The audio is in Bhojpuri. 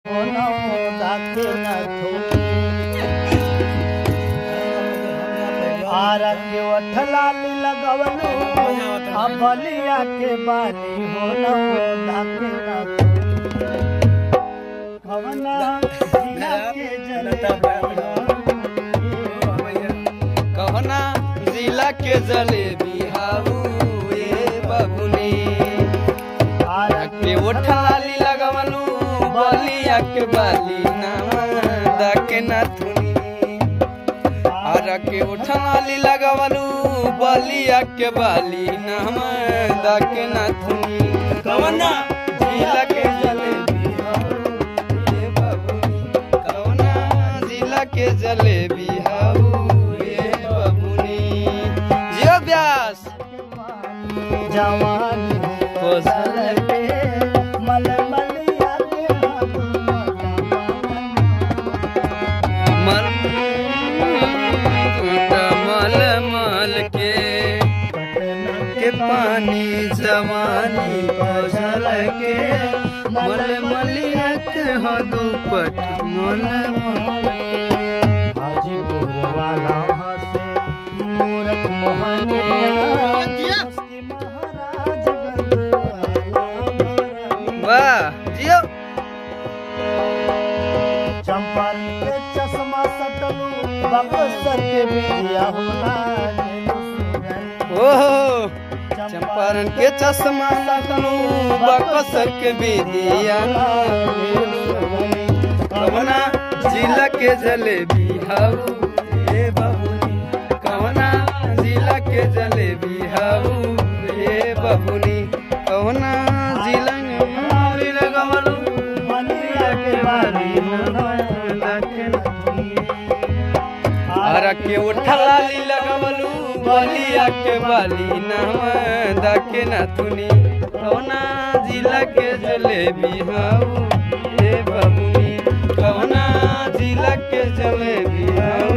आरके वठलाली लगवलू आ बलिया के बानी हो न हो दाके न कवना जिला के जलेबिया कहना जिला के जलेबी हाऊ ए बबुनी के ओठलाली लगवलू बलिया के बाली नामा दाके नाथुनी आरा के ओठलाली लगवलू बलिया के बाली नामा दाके नाथुनी कवना जिला के जलेबी हाऊ ए बबुनी कवना जिला के जलेबी हाऊ ए बबुनी जियो व्यास जवान फसल के मलमलिया के मल मल मल के के पानी जवानी फसल के मल मलिया के हो दुपट मल मल हाजीपुर वाला हंसे मूरत मोहनिया उसकी महाराजगंज वाला वाह जियो चंपल के चश्मा सटलू बक्सर के बिटिया होना ओहो चंपारण के चश्मा लगलू बकसर के बेदिया कवना जिला के जलेबी हाऊ ए बबुनी कवना जिला के जलेबी हाऊ ए बबुनी कवना जिला में मारी लगवलू बलिया के बारी होना आरा के उठलाली लगवलू बलिया के बाली नाम दाके नाथुनी कवना जिला के जलेबी हाऊ ए बबुनी कवना जिला के जलेबी हाऊ